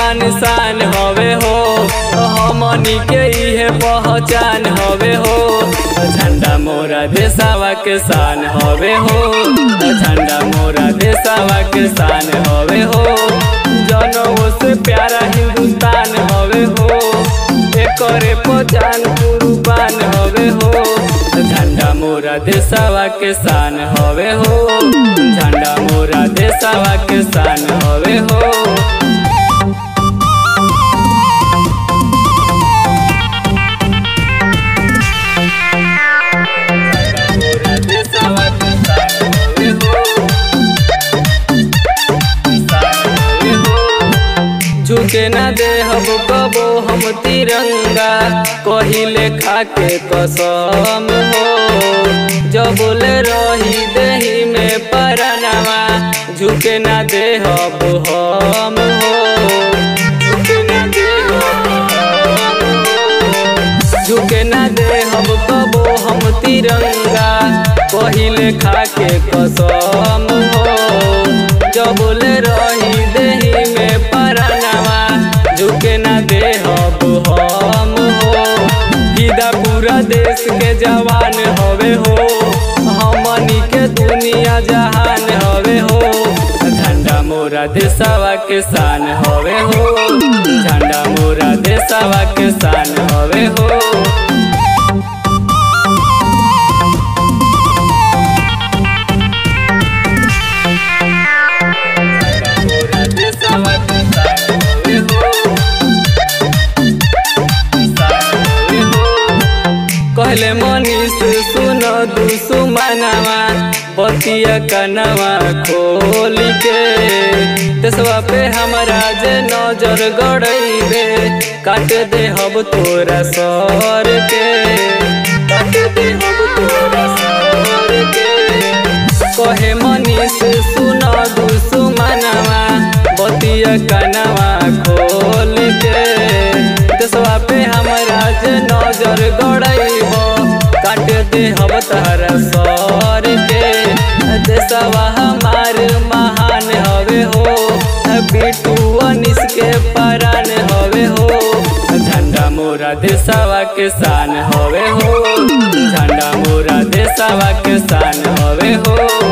निशान हवे हो हमनी के इहे पहचान हवे हो झंडा मोरा देशवा के शान हवे हो झंडा मोरा देशवा के शान हवे हो जनों से प्यारा हिंदुस्तान हवे हो एकरे पहचान कुर्बान हवे हो झंडा मोरा देशवा के शान हवे हो झंडा मोरा देशवा के शान हवे हो मोरा देशवा के शान हवे हो शान हवे हो झुके ना दे हम कबो हम तिरंगा कहिले खाके कसम हो जब बोले रही देही में परनवा झुके ना दे हब हम हो झुके ना दे हब हम हो। झुके ना दे हम कबो हम तिरंगा कहिले खाके कसम हो जब बोले रही देही में परनवा झुके ना दे हब हम हो सीधा पूरा देश के जवान हवे हो हमनी के दुनिया जहान हवे हो झंडा मोरा देशवा के शान हवे हो झंडा मोरा देशवा के शान हवे हो मोरा देशवा के शान हवे हो शान हवे हो कहले मनीष सुन दुसुमनवा बतिया कनवा खोल के देशवा पे हमरा जे नजर गड़ैबे काट दे हब तोरा सर के काट दे हब तोरा सर के कहे मनीष सुन दुसुमनवा बतिया कनवा खोल के देशवा पे हमरा जे नजर गड़ैब काट दे हम तहरा सर के देशवा हमार महान हवे हो बिटू अनिस के परान हवे हो झंडा मोरा देशवा के शान हवे हो झंडा मोरा देशवा के शान हवे हो